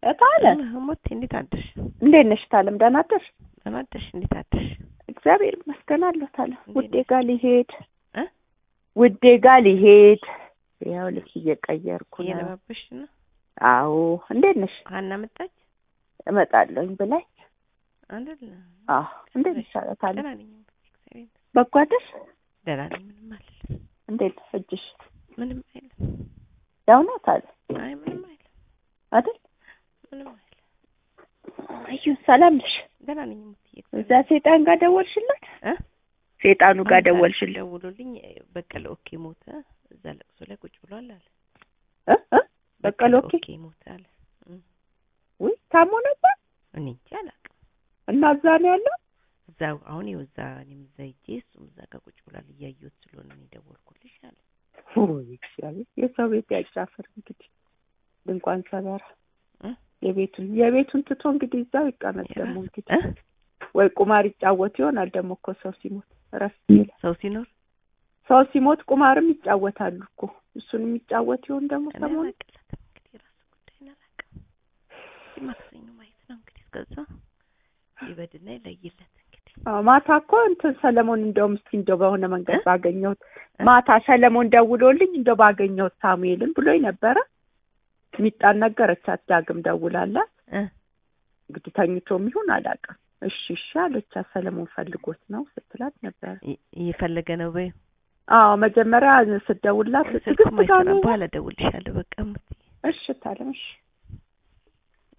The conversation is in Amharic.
እታለ ሞቴ እንዴት አደርሽ? እንዴት ነሽ ታለም? ደህና አደርሽ? ደህና አደርሽ? እንዴት አደርሽ? እግዚአብሔር ይመስገን አለሁ ታለም። እንዴት ውዴ ነሽ? ጋር ሊሄድ እ? ውዴ ጋር ሊሄድ ያው ልብስ እየቀየርኩ ነው። እየለባበሽ ነው? አዎ እንዴት ነሽ? ሀና መጣች እመጣለሁኝ ብላኝ። አይደል? አዎ እንዴት ነሽ አለ ታለም? ደህና ነኝ። እግዚአብሔር በጎ አደርሽ? ደህና ነኝ። ምንም አልልም። እንዴት ነው እጅሽ? ምንም አይልም። ያው ነው ታለም አይ ምንም አይልም። አይደል? ምንም አይልም። እዩ ሰላም ነሽ? ደህና ነኝ። ሙትዬ እዛ ሴጣን ጋር ደወልሽለት? እ? ሴጣኑ ጋር አሁን ደወልሽለት? ደውሎልኝ በቀለ ኦኬ ሞተ። እዛ ለቅሶ ላይ ቁጭ ብሏል አለ። እ? እ? በቀለ ኦኬ ኦኬ ሞተ አለ። ውይ ታሞ ነበር እኔ እንጃ አላውቅም። እና እዛ ነው ያለው? እዛው አሁን ይኸው እዛ እኔም እዛ ሂጄ እሱም እዛ ጋር ቁጭ ብሏል እያየሁት ስለሆነ ነው የደወልኩልሽ አለ። ውይ እግዚአብሔር የሰው ቤት ያጫፍር እንግዲህ ድንኳን ሰበራ እ? የቤቱን የቤቱን ትቶ እንግዲህ እዛው ይቀመጥ ደግሞ እንግዲህ እ? ወይ ቁማር ይጫወት ይሆናል ደግሞ እኮ ሰው ሲሞት ረስ ይላል ሰው ሲኖር ሰው ሲሞት ቁማርም ይጫወታሉ እኮ እሱን የሚጫወት ይሆን ደግሞ እኔ ሰሞኑን አላቅለትም እንግዲህ የራሱ ጉዳይ ነው አላውቅም። እስኪ ማክሰኞ ማየት ነው እንግዲህ እስከዛ ይበድና ይለይለት እንግዲህ አዎ ማታ እኮ እንትን ሰለሞን እንደውም እስኪ እንደው በሆነ መንገድ ባገኘሁት ማታ ሰለሞን ደውሎልኝ እንደው ባገኘሁት ሳሙኤልን ብሎኝ ነበረ ሚጣን ነገረቻት ዳግም ደውላላት እ እንግዲህ ተኝቶም ይሁን አላውቅም እሺ እሺ አለቻት ሰለሞን ፈልጎት ነው ስትላት ነበረ ይ- እየፈለገ ነው በይ አዎ መጀመሪያ ስትደውላት ስልኩም ትግስት ጋር አይሰራም። ነው በኋላ እደውልልሻለሁ በቃ እሙትዬ። እሺ ታለም እሺ